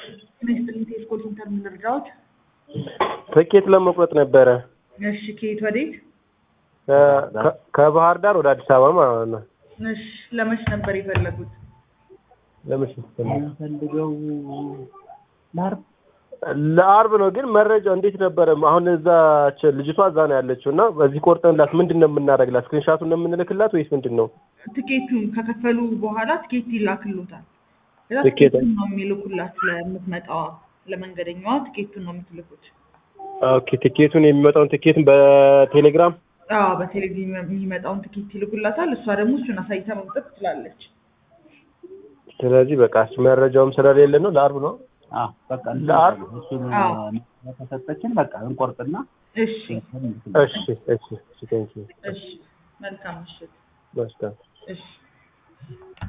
ሚኒስትር ቴስኮል ሴንተር ምን ልርዳዎት? ትኬት ለመቁረጥ ነበረ እሺ ከየት ወዴት? ከ- ከ- ከባህር ዳር ወደ አዲስ አበባ ማለት ነው። እሺ ለመች ነበር የፈለጉት? ለምን ፈልገው ለአርብ ለአርብ ነው። ግን መረጃው እንዴት ነበረ? አሁን እዛች ልጅቷ እዛ ነው ያለችው እና በዚህ ቆርጠንላት ምንድን ነው የምናደርግላት? ስክሪንሻቱን ነው የምንልክላት ወይስ ምንድን ነው? ትኬቱን ከከፈሉ በኋላ ትኬት ይላክሎታል። ከዛ ትኬት- ትኬቱን ነው የሚልኩላት ለምትመጣዋ ለመንገደኛዋ ትኬቱን ነው የምትልኩት። ኦኬ ትኬቱን የሚመጣውን ትኬት በቴሌግራም አዎ በቴሌቪዥን የሚመጣውን ትኬት ይልኩላታል። እሷ ደግሞ እሱን አሳይታ መምጠት ትችላለች። ስለዚህ በቃ መረጃውም ስለሌለ ነው ለአርብ ነው። አዎ በቃ ለአርብ? እሱን አዎ። ከሰጠችን በቃ እንቆርጥና እሺ እሺ እሺ እሺ ቴንኪው እሺ መልካም ምሽት። መስገን እሺ